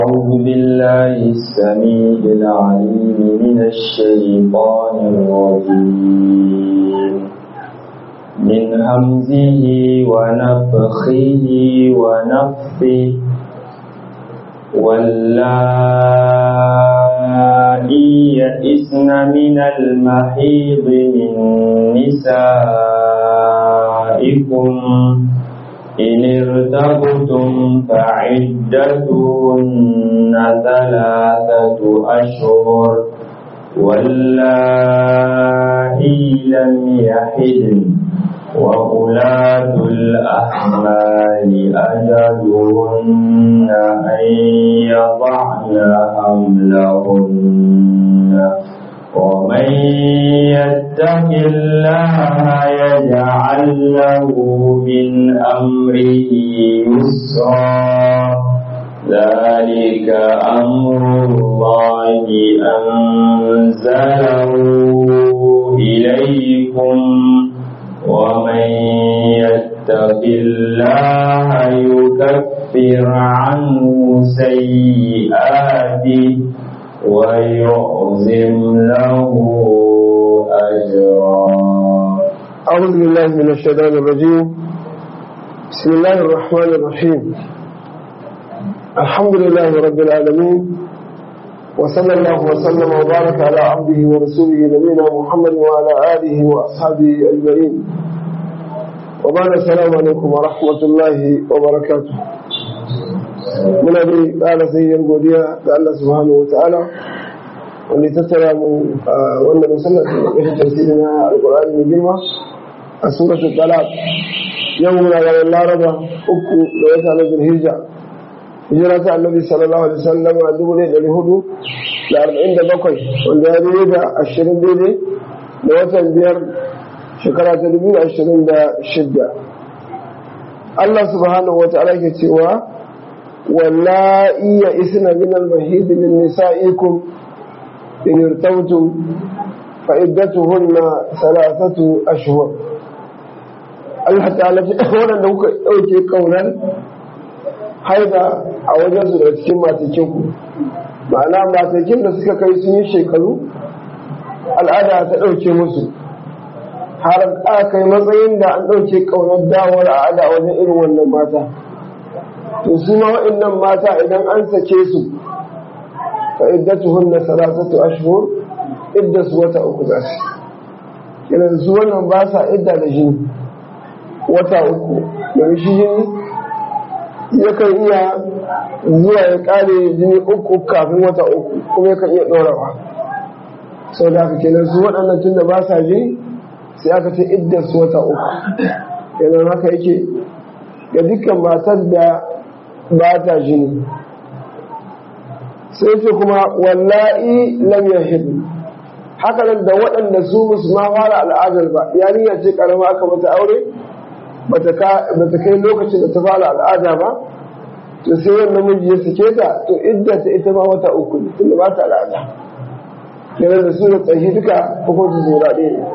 أعوذ بالله السميع العليم من الشيطان الرجيم من همزه ونفخه ونفثه واللائي يئسن من المحيض من نسائكم إن ارتبتم فعدتهن ثلاثة أشهر واللائي لم يحدن وأولاة الأحمال أجلهن أن يضعن حملهن ومن يتق الله يجعل له من أمره يسرا ذلك أمر الله أنزله إليكم ومن يتق الله يكفر عنه سيئاته ويعظم له أجرا أعوذ بالله من الشيطان الرجيم بسم الله الرحمن الرحيم الحمد لله رب العالمين وصلى الله وسلم وبارك على عبده ورسوله نبينا محمد وعلى آله وأصحابه أجمعين وبعد السلام عليكم ورحمة الله وبركاته muna dai ƙara sayyar godiya ga Allah subhanahu wa ta'ala wanda ya tattara mu a wannan musallar da ƙashin tafsiri na alƙur'ani mai girma a suratul talaq yau muna ranar laraba uku da wata na zulhijja hijira ta annabi sallallahu alaihi wasallam a dubu ɗaya ɗari hudu da arba'in da bakwai wanda ya daidai da ashirin daidai da watan biyar shekara ta dubu ashirin da shidda Allah subhanahu wa ta'ala ke cewa واللائي يئسن من المحيض من نسائكم إن ارتبتم فعدتهن ثلاثة أشهر Allah ta'ala ce waɗanda kuka ɗauke ƙaunar haida a wajen su daga cikin matakin ku ma'ana matakin da suka kai sun yi shekaru al'ada ta ɗauke musu har aka kai matsayin da an ɗauke ƙaunar dawar al'ada a wajen irin wannan mata to su ma waɗannan mata idan an sake su fa iddatuhunna salasatu ashhur idda su wata uku za su idan su wannan ba sa idda da jini wata uku domin shi jini yakan iya zuwa ya kare jini uku kafin wata uku kuma yakan iya ɗorawa sau da haka kenan su waɗannan tun da ba sa jini sai aka ce idda su wata uku kenan haka yake ga dukkan matar da ba ta jini sai ce kuma wallahi lam yahid haka nan da waɗanda su musu ma fara al'adar ba yarinya ce karama aka mata aure bata kai lokacin da ta fara al'ada ba to sai wannan miji ya sake ta to idda ta ita ma wata uku ne tunda ba ta al'ada kenan da su da tsayi duka hukunci zura ɗaya ne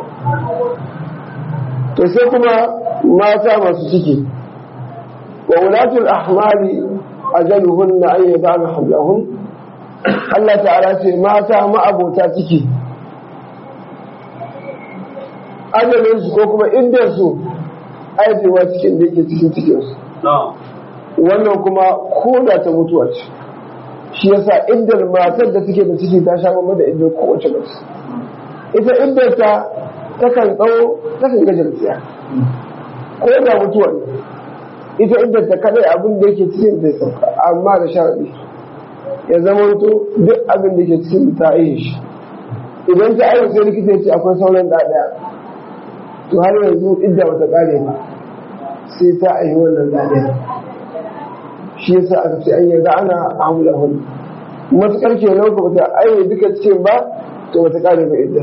to sai kuma mata masu ciki وولاة الأحمال أجلهن أن يضعن حملهن Allah ta'ala ce mata ma'abota ciki ajalinsu ko kuma indarsu aizewa cikin da yake cikin cikinsu wannan kuma koda ta mutuwa ce shi yasa iddar matar da take da ciki ta sha mamma da iddar kowace mace ita iddar ta takan tsawo takan gajarciya ko da mutuwa ne ita inda ta kadai abin da yake cikin zai sauka amma da sharaɗi ya zama to duk abin da ke cikin ta yi shi idan ta aiki sai likita ya ce akwai sauran da ɗaya to har yanzu idda bata kare ba sai ta aiki wannan da ɗaya shi yasa aka ce an yarda ana hamla hun matuƙar kenan ko bata aiki duka cikin ba to bata kare ba idda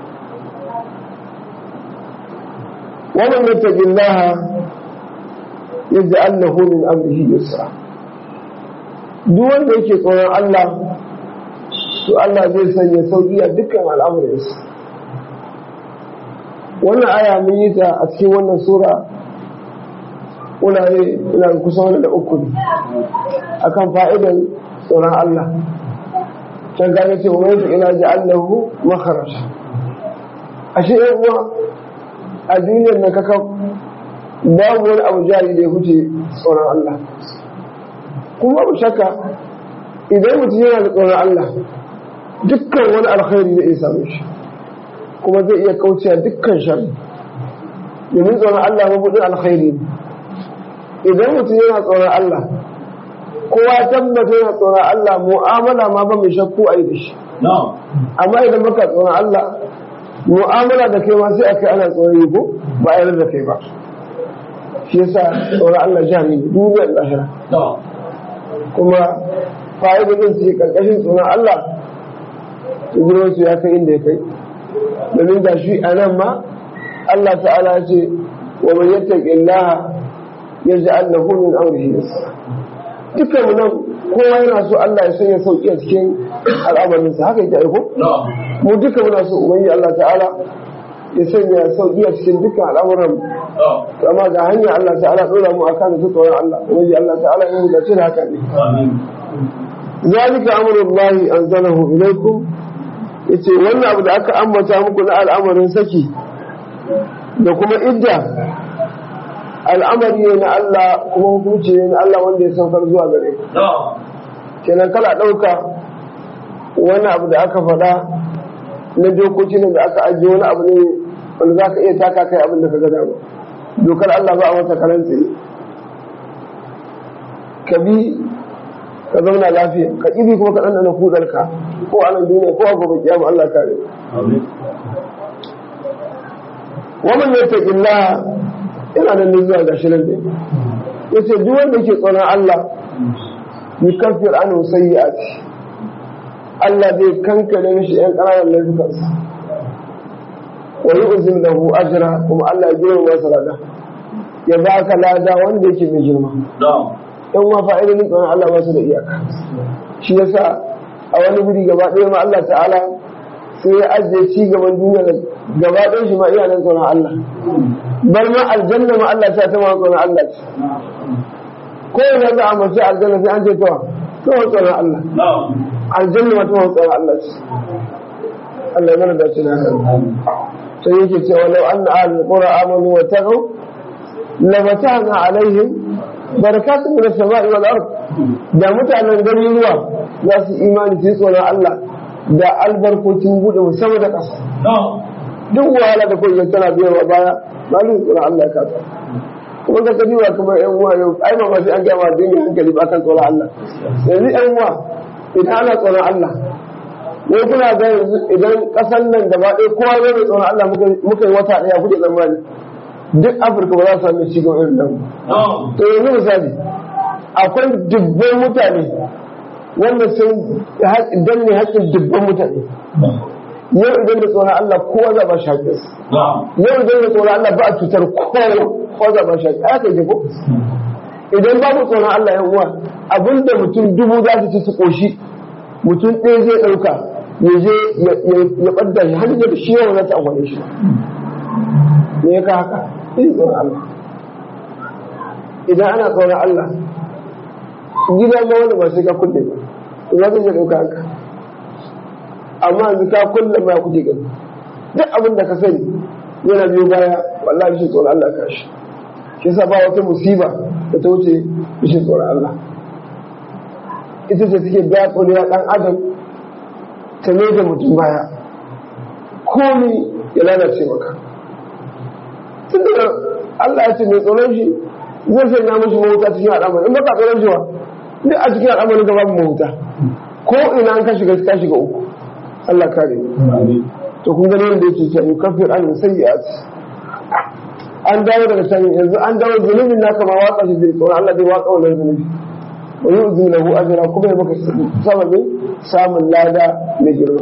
wannan yattaqillaha yaj'al lahu min amrihi yusra duk wanda yake tsoron Allah to Allah zai sanya sauki a dukkan al'amuransa wannan aya mun yi ta a cikin wannan sura wurare ina kusa wani da uku ne akan fa'idan tsoron Allah can gane ce wa mai ila ja'allahu makharaj ashe yan uwa a duniyar na kaka babu wani abu jari da ya huce tsoron Allah kuma babu shakka idan mutum yana da tsoron Allah dukkan wani alkhairi zai iya samun shi kuma zai iya kaucewa dukkan shari domin tsoron Allah mabudin alkhairi ne idan mutum yana tsoron Allah kowa tabbata yana tsoron Allah mu'amala ma ba mai shakku a yi da shi amma idan baka tsoron Allah mu'amala da kai ma sai aka ana tsoron yi ko ba a yarda da kai ba shi yasa tsoron Allah jami ne duniyar lahira kuma fa'idodin su karkashin tsoron Allah girman su ya kai inda ya kai domin ga shi a nan ma Allah ta'ala ya ce wa man yattaqi Allah yaj'al lahu min amrihi yusra dukkan mu nan kowa yana so Allah ya sanya sauki a cikin al'amarin sa haka yake aiko mu duka muna so ubangiji Allah ta'ala ya sanya sauki a cikin dukkan al'amuran amma ga hanyar Allah ta'ala dora mu akan da tsoron Allah ubangiji Allah ta'ala ya mu dace da haka ne zalika amrullahi anzalahu ilaykum yace wannan abu da aka ambata muku na al'amarin saki da kuma idda al'amari ne na Allah kuma hukunci ne na Allah wanda ya saukar zuwa gare kenan kala ɗauka wani abu da aka faɗa na dokoki ne da aka ajiye wani abu ne wanda za ka iya taka kai abin da ka ga dama dokar Allah ba a wata karanci ka bi ka zauna lafiya ka ƙibi kuma ka ɗanɗana kudarka ko a nan duniya ko a gobe kiyama Allah kare wannan ya taƙi Allah yana da zuwa ga shirin da ya ce duk wanda ke tsoron Allah yi kafir an sayyi'ati Allah zai kankare mishi ‘yan ƙananan laifukansa wa yi uzin lahu ajira kuma Allah ya girma masa lada ya ba ka lada wanda yake mai girma ‘yan wa fa'idodin tsoron Allah masu da iyaka shi yasa a wani guri gaba ɗaya ma Allah ta'ala sai ya ajiye ci gaban duniya gaba ɗaya shi ma iyalan tsoron Allah bar ma aljanna ma Allah ta ta ma tsoron Allah ce ko ina za a mace aljanna sai an ce to to tsoron Allah aljanna ma ta tsoron Allah ce Allah ya mana da shi haka sai yake cewa law anna ahlul qura amanu wa taqaw la mata'na alaihim barakatun min as-sama'i wal ard da mutanen garuruwa za su imani su tsoron Allah da albarkocin bude musamman da ƙasa duk wahala da kullum tana biyarwa baya malin tsoron Allah ya kasa kuma ka kaji wa kuma yan uwa yau ai ba sai an ga ma dinga hankali ba kan tsoron Allah yanzu yan uwa idan ana tsoron Allah ne kuna ga yanzu idan kasan nan gaba ɗaya kowa zai mai tsoron Allah muka yi wata ɗaya kuke zamani duk Afirka ba za su sami ci gaba irin nan to yanzu misali akwai dubban mutane wanda sun danne haƙƙin dubban mutane yau idan da tsoron Allah kowa za ba shi haƙƙin yau idan da tsoron Allah ba a cutar kowa kowa za ba shi haƙƙin aka yi ko idan babu tsoron Allah yan uwa abinda mutum dubu za su ci su ƙoshi mutum ɗaya zai ɗauka ya je ya ɓadda shi har da shi yawa za ta amfani shi me ya ka haka sai tsoron Allah idan ana tsoron Allah gidan ma wanda ba sai ka kulle ba za ka je ɗauka haka amma yanzu ka kulle ma kuke gani duk abin da ka sani yana biyo baya wallahi shi tsoron Allah ka shi shi yasa ba wata musiba da ta wuce shi tsoron Allah ita ce take biya tsorewa ɗan adam ta mai da mutum baya komi ya lalace maka tun da Allah ya ce mai tsoron shi zai sanya mashi mahuta cikin al'amari in baka tsoron shi wa duk a cikin al'amari ga babu mahuta ko ina an ka shiga ka shiga uku Allah kare ni to kun gani wanda yake cewa yukaffir an sayyi'at an dawo daga can yanzu an dawo zunubin naka ma watsa shi zai tsoron Allah zai watsa wannan zunubi wa yu'zi lahu ajra kuma ya maka sababin samun lada mai girma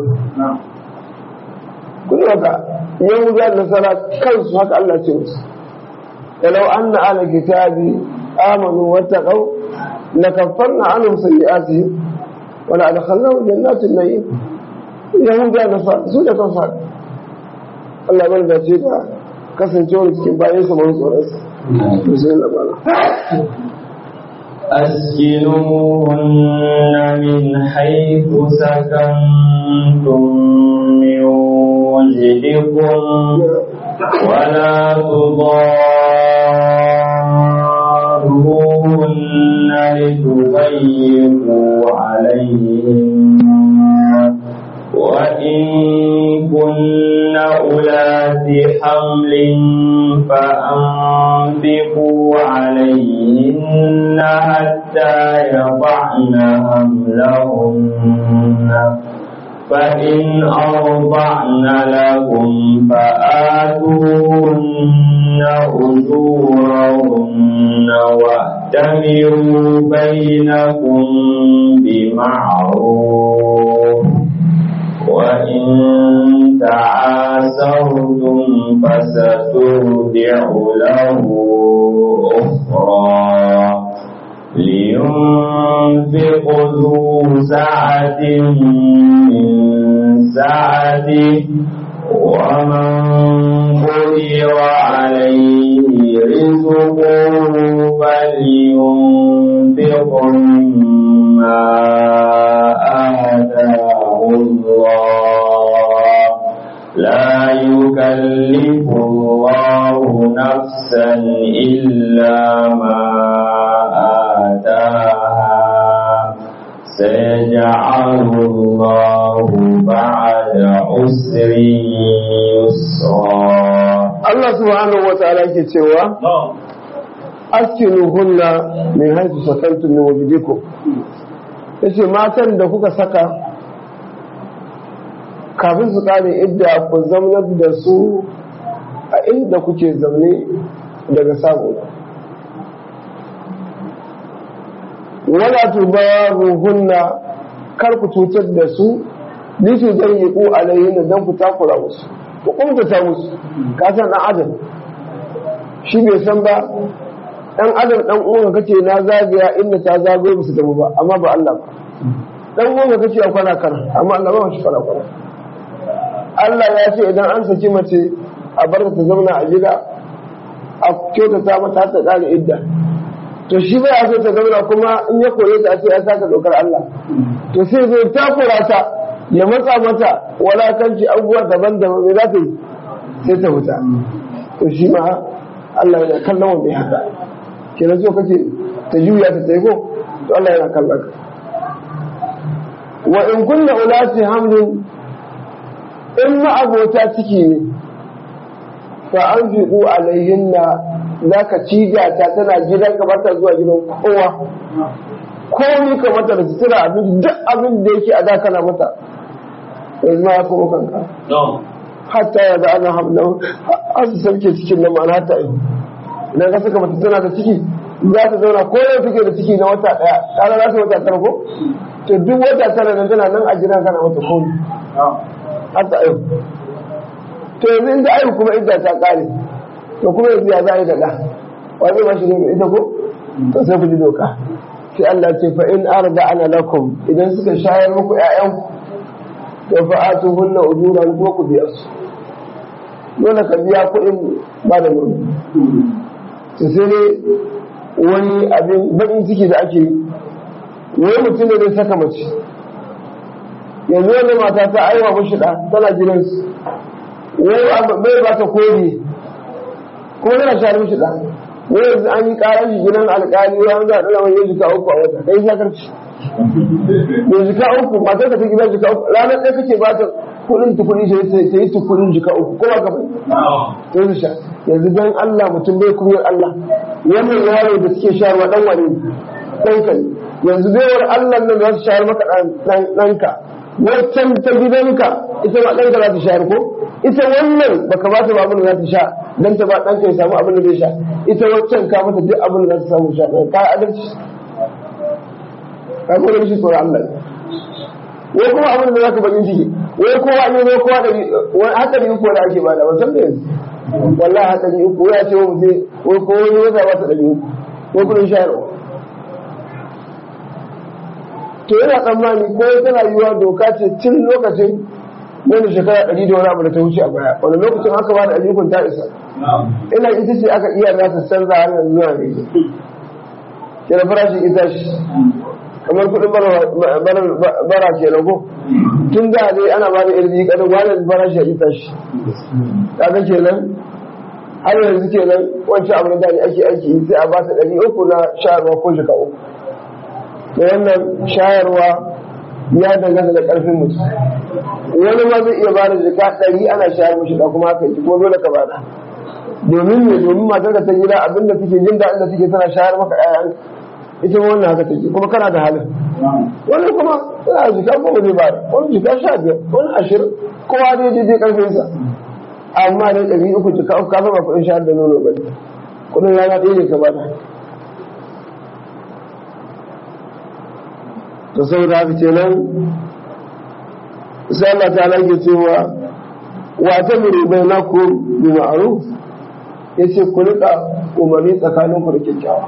kun haka yahuda da nasara kansu haka Allah ce musu walau anna ala kitabi amanu wattaqau lakaffarna anhum sayyi'atihim wa la adkhalnahum jannatin na'im yahuda da su da kansu haka Allah bar da ce da kasancewar cikin bayan sa mun tsoron sa sai labara أسكنوهن من حيث سكنتم من وجدكم ولا تضاروهن لتضيقوا عليهن وإن كن أولات حمل فأنفقوا عليهن حتى يضعن حملهن فإن أرضعن لكم فآتوهن أجورهن واعتمروا بينكم بمعروف وإن تعاسرتم فسترضع له أخرى لينفق ذو سعة من سعته ومن قدر عليه رزقه فلينفق مما آتاه الله لا يكلف الله نفسا إلا ما آتاها سيجعل الله بعد عسر يسرا Allah subhanahu wa ta'ala yake cewa askinuhunna min haythu sakantum min wajdikum yace matan da kuka saka kafin su kare idda ku zaunar da su a inda kuke zaune daga sabo wala tubaruhunna kar ku cutar da su lisu zayyiqu alayhinna dan ku takura musu ku kuntata musu ka san dan adam shi bai san ba dan adam dan uwan kace na zagaya inda ta zagayo musu damu ba amma ba Allah ba dan uwan kace a kwana kana amma Allah ba shi kwana kwana Allah ya ce idan an saki mace a bar ta zauna a gida a kyautata mata ta kare idda to shi bai so ta zauna kuma in ya kore ta ce ya saka dokar Allah to sai zai takura ta ya matsa mata walakanci abubuwa daban-daban me za ta yi sai ta wuta to shi ma Allah yana kallon wanda ya haka kenan so kace ta juya ta taiko to Allah yana kallon ka wa in kunna ulati hamlin in ma abota ciki ne fa anfiqu alaihinna zaka ciga ta tana gidan ka bata zuwa gidan kowa komai ka mata da sutura abin duk abin da yake a da kana mata yanzu ma ya kuma kanka hatta ya da ana hamlan har su sauke cikin nan ma'ana ta yi idan ka saka mata tana da ciki za ta zauna ko yau take da ciki na wata daya kana za ta wata tara ko to duk wata tara nan tana nan a gidan kana mata komai har ta ayu to yanzu inda ayu kuma idda ta kare to kuma yanzu ya za a yi da ɗa wani ba shi ne ita ko to sai ku ji doka sai Allah ce fa in arda ana lakum idan suka shayar muku ƴaƴanku to fa atuhunna ujuran ko ku biya su dole ka biya kuɗin ba da nono to sai dai wani abin baƙin ciki da ake wani mutum ne zai saka mace yanzu wanda mata ta aiwa mashi ɗa tana gidansu wai bai ba ta kodi kuma tana shayar mashi ɗa wai yanzu an yi ƙarar shi gidan alƙali wai an za a ɗora wani jika uku a wata kai shakarci da jika uku matar ka ta gidan jika uku ranar ɗaya kake ba ta kuɗin tukuri sai ta yi tukurin jika uku kuma ka bai to su sha yanzu dan Allah mutum bai kunyar Allah wannan yaro da suke shayarwa dan wani ɗanka ne yanzu baiwar Allah nan za su shayar maka ɗanka waccan ta gidanka ita ma ɗanka za ta shayar ko ita wannan baka ba ta ba abin da za ta sha dan ta ba ɗanka ya samu abin da zai sha ita waccan ka mata duk abin da za ta samu sha ɗan ka adalci ka kuma shi tsoron Allah wai kuma abin da za ka bakin ciki wai kowa ne wai kowa ɗari wani hatsari uku da ake bada wasan da yanzu wallahi hatsari uku ya ce wa mutum wai kowa ne wata ba ta ɗari uku wai kudin shayarwa to yana tsammani ko tana yiwuwa doka ce tun lokacin wani shekara ɗari da wani abu da ta wuce a baya wani lokacin aka ba da ayyukan ta isa ina ita ce aka iya za ta canza har yanzu zuwa ne ke da farashin ita shi kamar kudin bara ke ko tun da dai ana ba da irin kadin wannan farashi ya ita shi kaga kenan har yanzu kenan wancan abu da ake aiki sai a ba ta ɗari uku na shayarwa ko jika uku da wannan shayarwa ya dangana da ƙarfin mutum wani ma zai iya ba da jika ɗari ana shayar mashi da kuma haka ko dole ka bada domin ne domin matar da ta gida abinda take jin daɗin da take tana shayar maka ƴaƴan ita ma wannan haka take kuma kana da halin wani kuma tana jika goma zai bada wani jika sha biyar wani ashirin kowa dai daidai ƙarfinsa amma dai ɗari uku jika uku ka zama kuɗin shayar da nono ba kuɗin rana ɗaya ne ka bada to saboda haka kenan sai Allah ta lage cewa wa ta muru bainakum bi ma'ruf yace ku rika umarni tsakanin ku da kyakkyawa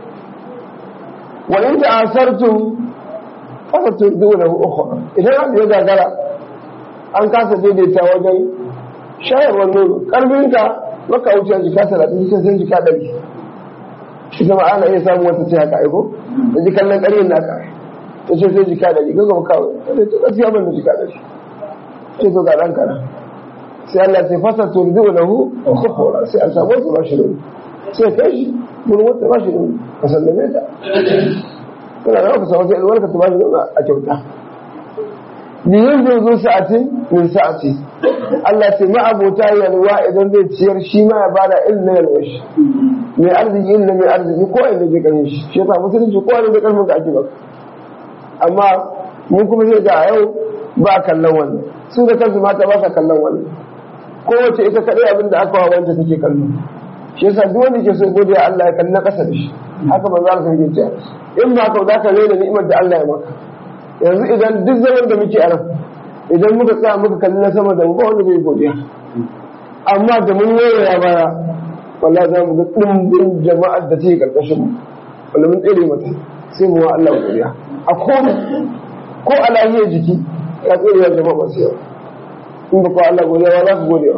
wa in ta'asartum fa turdu lahu ukhra idan an ya gagara an kasa daidaita wajen shayarwar nono karfinka maka wuce jika talatin sai sai jika ɗari ita ma ana iya samun wata ce haka aiko da ji kallon ƙaryin naka ta ce sai jika ɗari gaga kawai ta ce gaskiya ban da jika ɗari ce to ga ɗan kana sai Allah sai fasa turdu lahu ukhra sai an samu wasu bashi nono sai kai shi mun wata bashi nono ka sallame ta kana da ka samu sai alwarka ta bashi nono a kyauta ni yin zai zo sa'atin min sa'ati Allah sai ma abota yalwa idan zai ciyar shi ma ya bada irin na yalwa shi mai arziki irin na mai arziki ko inda zai kare shi shi yasa musulunci ko wani da karfin ka ake baka amma mun kuma sai ga a yau ba kallon wannan su da kansu mata ba sa kallon wannan kowace ita kaɗai abin da aka wa wanda take kallo shi yasa duk wanda ke so godiya Allah ya kalli na ƙasa da shi haka manzo Allah sai ya in ba ka za ka rena ni'imar da Allah ya maka yanzu idan duk zaman da muke a nan idan muka tsaya muka kalli na sama da mu ba wanda zai godiya amma da mun ya baya wallahi za mu ga ɗumbin jama'ar da take karkashin mu wanda mun tsere mata sai mu wa Allah godiya a ko ko a lahiyar jiki ya tsere wa jama'a masu yawa in ba ko Allah godiya ba za ku godiya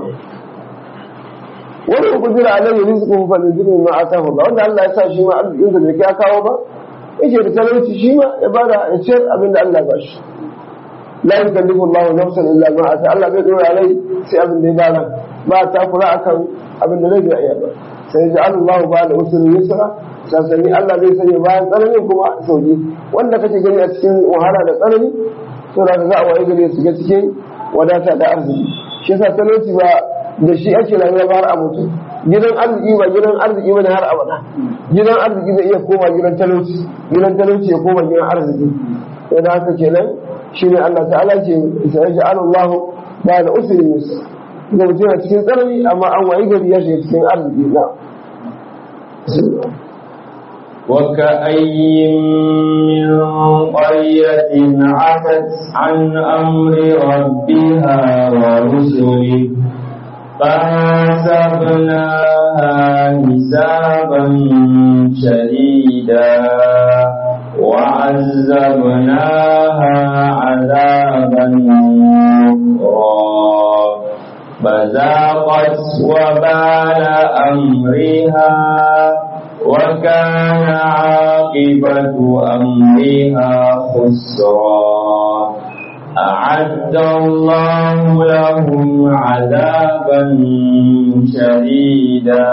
wani ku jira alayhi rizqu fa lillahi ma atahu Allah wanda Allah ya sa shi ma arzikin sa bai ya kawo ba yake da talauci shi ma ya bada ya ciyar abin da Allah ba shi la yukallifu Allahu nafsan illa ma ata Allah bai dora rai sai abin da ya bada ba ta kula akan abin da zai iya ba sai ya Allah ba da usri yusra sansani Allah zai sanya bayan tsananin kuma sauki wanda kake gani a cikin wahala da tsanani to da za a waye gare su ga cikin wadata da arziki shi yasa talauci ba da shi ake rayuwa ba har a mutu gidan arziki ba gidan arziki ba ne har abada gidan arziki zai iya koma gidan talauci gidan talauci ya koma gidan arziki sai da haka kenan shine Allah ta'ala ce sai ya Allah ba da usri musa da mutum yana cikin tsanani amma an wayi gari ya shiga cikin arziki na وكأي من قرية عتت عن أمر ربها ورسله فحسبناها حسابا شديدا وعذبناها عذابا نكرا فذاقت وبال أمرها وكان عاقبة أمرها خسرا أعد الله لهم عذابا شديدا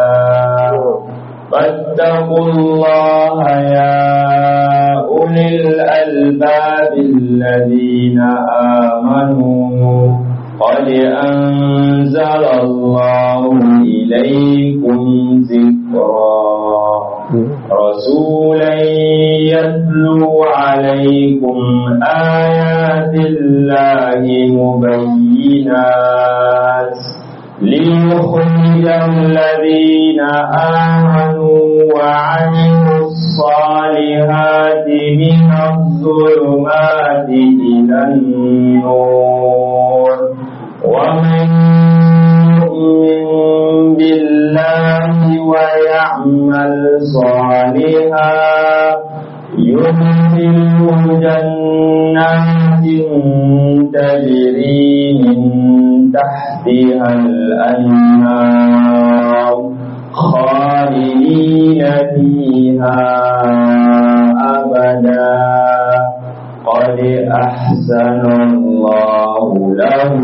فاتقوا الله يا أولي الألباب الذين آمنوا قد أنزل الله إليكم ذكرا رسولا يتلو عليكم آيات الله مبينات ليخرج الذين آمنوا وعملوا الصالحات من الظلمات إلى النور ومن يؤمن بالله ويعمل صالحا يدخله جنات تجري من تحتها الأنهار خالدين فيها أبدا قد أحسن الله له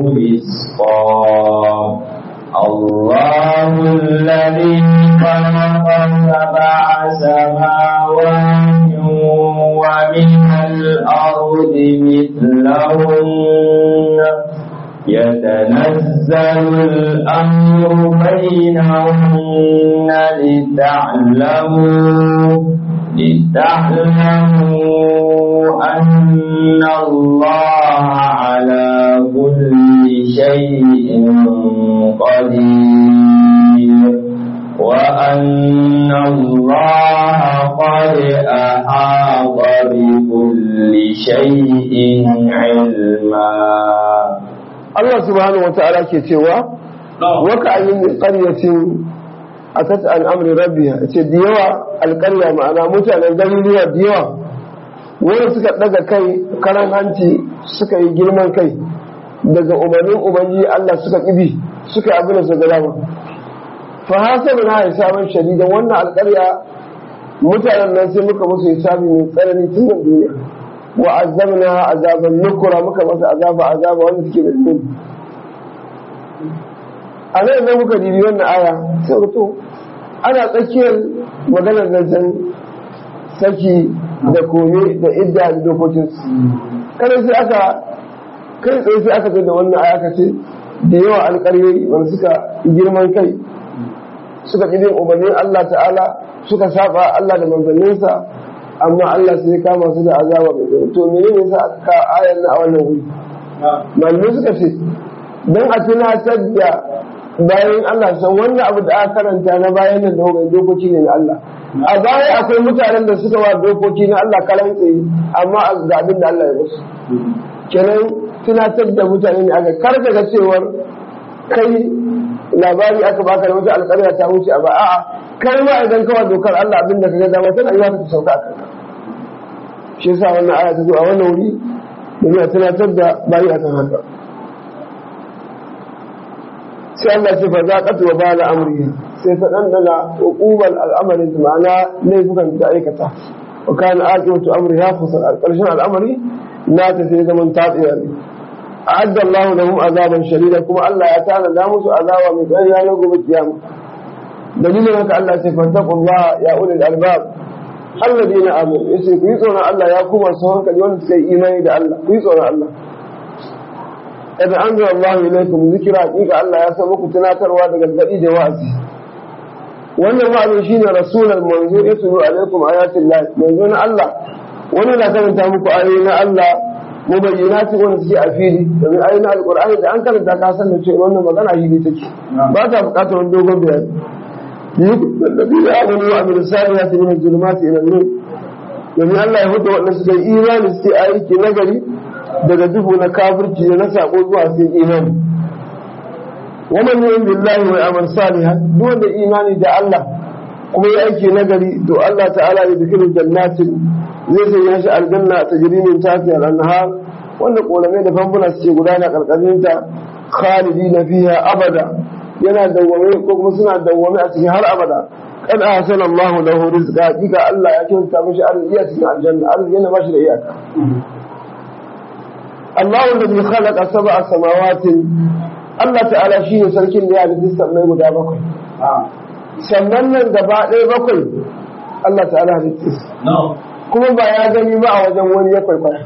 رزقا الله الذي خلق سبع سماوات ومن الأرض مثلهن يتنزل الأمر بينهن لتعلموا لتعلموا أن الله على كل شيء قدير وأن الله قد أحاط بكل شيء علما Allah subhanahu wata'ala ke cewa waka ayin min qaryatin atat an amri rabbiha ce da yawa alƙarya ma'ana mutanen garuruwa da yawa wanda suka daga kai karan hanci suka yi girman kai daga umarnin ubangiji Allah suka kibi suka yi abin da suka dama fa hasabu na hisaban shadidan wannan alƙarya mutanen nan sai muka musu hisabi mai tsanani tun da duniya wa azabna azaban nukura muka masa azaba azaba wanda suke da zunubi a nan da muka dibi wannan aya sai to ana tsakiyar maganar zancen saki da kome da idda da dokokinsu kada sai aka kai tsaye sai aka da wannan aya aka ce da yawa alƙaryoyi wanda suka girman kai suka ƙi bin umarnin Allah ta'ala suka saba Allah da manzanninsa amma Allah sai kama su da azaba mai tsaye to menene yasa aka ka ayan na a wannan wuri malamai suka ce dan a tunatar da bayan Allah san wannan abu da aka karanta na bayan nan da dokoki ne na Allah a baya akwai mutanen da suka wa dokoki na Allah kalan tsaye amma ga abin da Allah ya musu kenan tunatar da mutane ne aka karka ga cewar kai labari aka baka da wata alƙarya ta wuce a ba a'a kai ma idan kawai dokar Allah abin da kaga dama tana yiwa ta sauka a kanka shi yasa wannan aya ta zo a wannan wuri domin a tunatar da bayi a kan haka sai Allah ce fa za ka tuwa ba da amriya sai ta dandana uqubal al'amarin ma'ana laifukan da aikata wa kana aqibatu amriha khusran al-qarshen al'amari na ta sai zaman tatsiya ne a'adda Allah lahum azaban shadida kuma Allah ya tana da musu azaba mai tsariya na gobe kiyama dalilin haka Allah ce fattaqullaha ya ulil albab alladina amanu yace ku yi tsoron Allah ya kuma su hankali wanda suka yi imani da Allah ku yi tsoron Allah kada an zara Allah ilaikum zikira hakika Allah ya san muku tunatarwa da gargadi da wa'azi wannan wa'azi shine rasulul manzo yatlu alaikum ayatin lahi manzo na Allah wani na karanta muku ayoyi na Allah mubayyinati wanda suke a fili domin ayoyin alqur'ani da an karanta ka san da cewa wannan magana hili take ba ta bukatar wani dogon bayani الذين آمنوا وعملوا الصالحات من الظلمات إلى النور domin Allah ya hudu waɗanda suka yi imani suke aiki nagari daga duhu na kafirci da na sako zuwa sai imani wannan ne billahi wa amal salihan duk wanda imani da Allah kuma ya aiki nagari to Allah ta'ala ya zikirin jannatin zai sanya shi aljanna ta jirimin tafiya al-anhar wanda kolamai da famfuna suke gudana karkashin ta khalidina fiha abada yana dawwame ko kuma suna dawwame a cikin har abada kad ahsana Allahu lahu rizqa kika Allah ya kyauta mishi arziki a cikin aljanna arziki yana bashi da iyaka Allahu alladhi khalaqa sab'a samawati Allah ta'ala shine sarkin da ya halitta sammai guda bakwai sannan nan gaba ɗaya bakwai Allah ta'ala halitta kuma ba ya gani ba a wajen wani ya kwaikwaya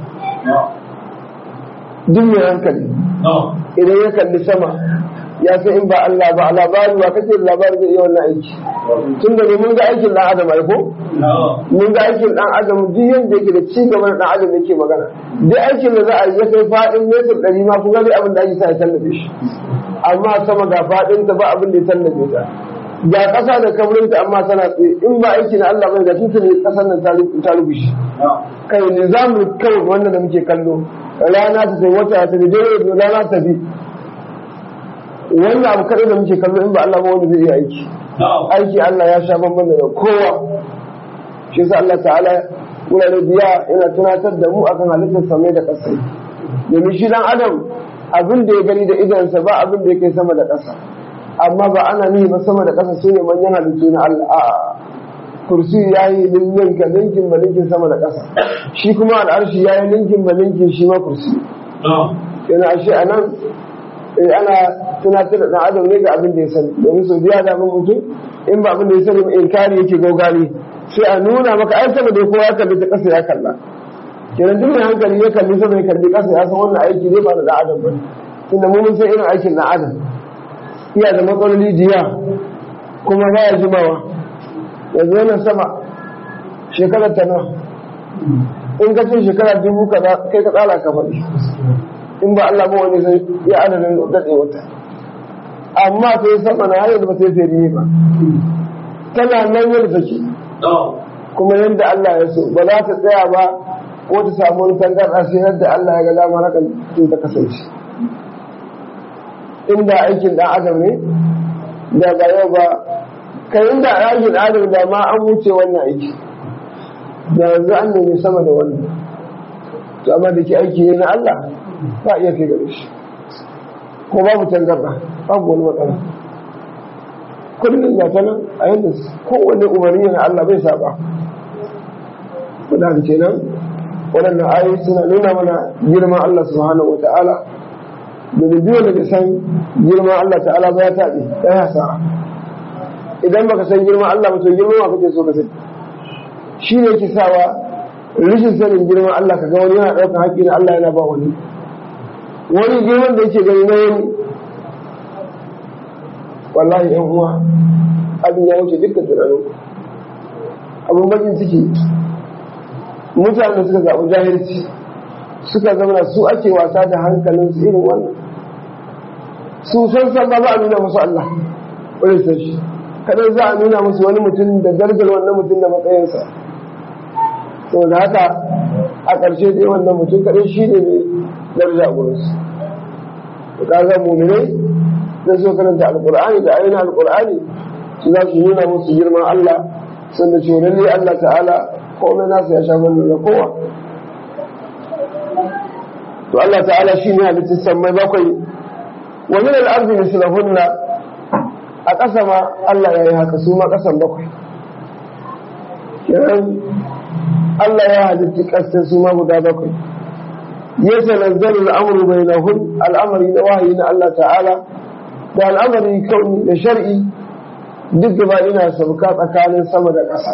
duk mai hankali idan ya kalli sama ya san in ba Allah ba labari ba kake labari zai iya wannan aiki tun da mun ga aikin dan adam ai ko mun ga aikin dan adam duk yanda yake da ci gaba da dan adam yake magana duk aikin da za a yi ya kai fadin metar ɗari ma kun ga abin da ake sa ya tallafe shi amma sama ga fadin ta ba abin da ya tallafe ta ga ƙasa da kabrin ta amma tana tsaye in ba aiki na Allah bai ga tun ne ƙasar nan ta rubushi kai nizamin kawai wannan da muke kallo rana ta sai wata ta da dare da rana ta bi wannan abu kaɗai da muke kallo in ba Allah ba wanda zai iya aiki aiki Allah ya sha bambam da kowa shi yasa Allah ta'ala wurare biya yana tunatar da mu akan halittar samai da ƙasa domin shi dan adam abin da ya gani da idansa ba abin da ya kai sama da ƙasa amma ba ana nihi ba sama da ƙasa su ne manyan halittu na Allah a'a kursi ya yi ninka ninkin ba ninkin sama da ƙasa shi kuma al'arshi ya yi ninkin ba ninkin shi ma kursi yana ashe a nan ana tunatar da ɗan adam ne ga abin da ya sani domin sau biya da abin mutum in ba abin da ya sani ba inkari yake gaugari sai a nuna maka ai sama da kowa ya kalli ta ƙasa ya kalla kenan duk mai hankali ya kalli sama ya kalli ƙasa ya san wannan aiki ne ba da ɗan adam ba tunda mu mun san irin aikin ɗan adam iya da matsaloli jiya kuma baya jimawa yanzu wannan sama shekarar ta nawa in ka ce shekara dubu kaza kai ka tsara ka faɗi in ba Allah ba wani zai ya adadin daɗe wata amma ta yi sama na hanyar da ba ta yi fere ba tana nan yadda take kuma yadda Allah ya so ba za ta tsaya ba ko ta samu wani tangarɗa sai yadda Allah ya ga dama haka tun ta kasance inda aikin ɗan adam ne da ba yau ba kai inda aikin ɗan adam da ma an wuce wannan aiki da yanzu an nemi sama da wannan to amma da ke aiki ne na Allah ba iya kai gare shi ko babu tangarɗa babu wani matsala kullum ga ta nan a yadda kowane umarni na Allah bai saba da kenan waɗannan ayoyi suna nuna mana girman Allah subhanahu wa ta'ala da biyu da san girman Allah ta'ala ba ya taɓe ɗaya hasara idan baka san girman Allah ba to girman wa kake so ka sani shi ne ke sawa rashin sanin girman Allah ka ga wani yana ɗaukar haƙƙi na Allah yana ba wani wani girman da yake gani na wani wallahi yan uwa abin ya wuce dukkan tunanin abin bakin ciki mutane suka zaɓi jahilci suka zama su ake wasa da hankalin su irin wannan su san san ba za a nuna musu Allah wani san shi kadai za a nuna musu wani mutum da darajar wannan mutum da matsayinsa saboda haka a ƙarshe dai wannan mutum kadai shi ne mai daraja a gurinsu ka ga muminai da su karanta alƙur'ani da ainihin alƙur'ani su za su nuna musu girman Allah sannan cewa lalle Allah ta'ala komai nasu ya sha mana da kowa to Allah ta'ala shi ne halittar sammai bakwai wa min al-ardi mislahunna a ƙasa ma Allah ya yi haka su ma ƙasan bakwai kiran Allah ya halitta ƙasar su ma guda bakwai ya tanazzalu al-amru bainahun al'amari na wahayi na Allah ta'ala da al'amari kauni da shar'i duk gaba ina sauka tsakanin sama da ƙasa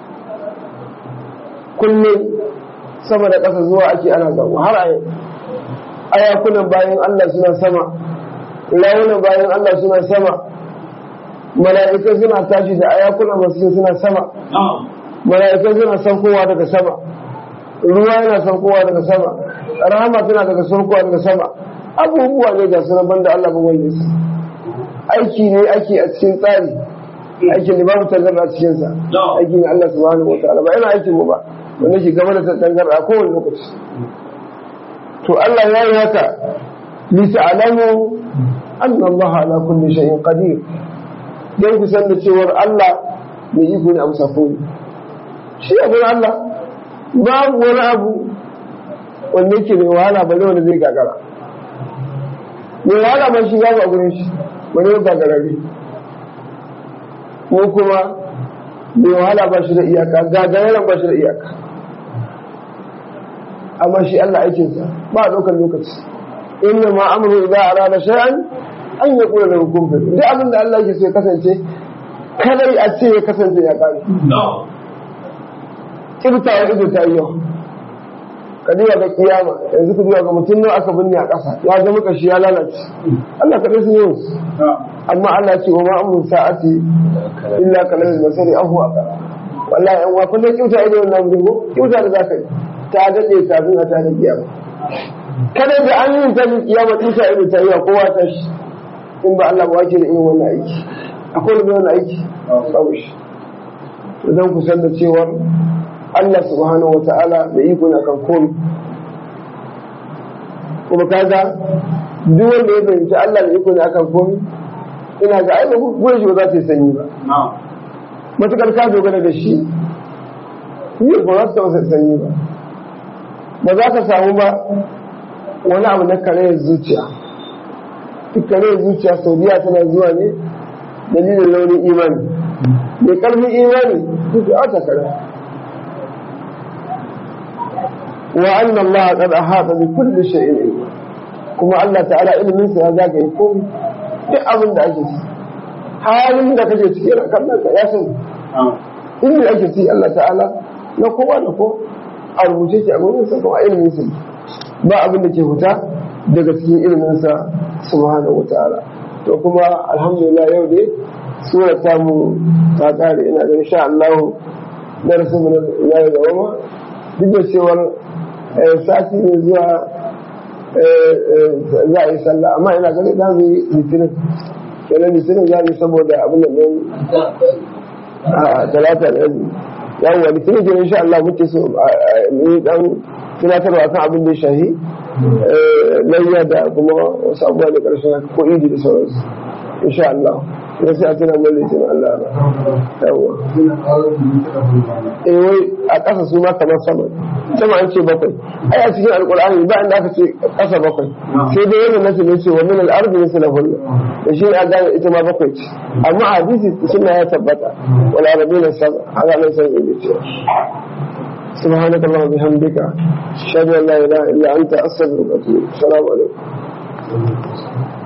kullum sama da ƙasa zuwa ake ana zama har a yau ayakunan bayan Allah suna sama rawunan bayan Allah suna sama mala'ikai suna tashi da ayakunan masu suna sama mala'ikai suna saukowa daga sama ruwa yana saukowa daga sama rahama tana daga saukowa daga sama abubuwa ne ga sunan banda Allah ba wanda su aiki ne ake a cikin tsari aikin da babu tangarda a cikinsa aiki ne Allah subhanahu wa ta'ala ba yana aikin mu ba wanda ke gaba da tangarda a kowane lokaci to Allah ya yi haka li ta'lamu anna Allah ala kulli shay'in qadir dan ku san da cewar Allah mai iko ne abu safoni shi abu Allah babu wani abu wanda yake mai wahala bale wanda zai gagara mai wahala ba shi babu a gurin shi wani ya gagarare mu kuma mai wahala ba shi da iyaka gagararen ba shi da iyaka amma shi Allah aikinsa ba a ɗaukar lokaci inna ma amru idza arada shay'an an yaqula lahu kun fayakun duk abin da Allah yake so ya kasance kadai a ce ya kasance ya kare kibta wa ido ta yi yau ka duba ga kiyama yanzu ku duba ga mutum nawa aka binne a ƙasa ya zama kashi ya lalace Allah kadai sun yi amma Allah ce wa ma amru sa'ati illa kalal basari ahu aqra wallahi an wa kullum kibta ido wannan dubo kibta da zaka yi ta daɗe kafin a tada kiyama kada da an yi ta kiyama tusa ido ta yi wa kowa ta shi in ba Allah ba wake da irin wannan aiki akwai da wannan aiki babu shi idan ku san da cewar Allah subhanahu wata'ala da iko na kan komi kuma kaga duk wanda ya fahimci Allah da iko ne akan komi ina ga ai ba gure shi ba za ta yi sanyi ba matukar ka dogara da shi yi ba za ta yi sanyi ba ba za ka samu ba wani abu na karayar zuciya duk karayar zuciya saudiya tana zuwa ne dalilin launin imani mai karfin imani duk a takara wa anna Allah qad ahata bi kulli shay'in ilma kuma Allah ta'ala ilimin sa ya zaka yi komai duk abin da ake ci halin da kake ciki yana kallon ka ya sani inda ake ci Allah ta'ala na kowa da ko a rubuce ki a gurin sa kuma ilimin sa ba abin da ke fita daga cikin ilimin sa subhanahu wa ta'ala to kuma alhamdulillah yau dai sura ta mu ta kare ina da insha Allah darasin mu na ya gaba ma duk da cewar sati ne zuwa za a yi sallah amma ina ganin za mu yi litinin kenan litinin za mu yi saboda abin da ɗin a talata da yanzu yawon litinin kenan insha Allah muke so mu yi dan tunatarwa kan abin da ya shahi layya da kuma wasu abubuwa da ƙarshen ko idi da sauransu insha Allah ya sai a tuna mai litinin Allah ba yawon eh wai a ƙasa su ma kamar sama sama an ce bakwai ai a cikin alƙur'ani ba inda aka ce ƙasa bakwai sai dai yana nasu ne ce wa min al-ardi mislahunna da shi a gane ita ma bakwai ce amma a hadisi suna ya tabbata wal arabina sab'a haka nan sai ya ce سبحانك اللهم وبحمدك اشهد ان لا اله الا انت استغفرك واتوب السلام عليكم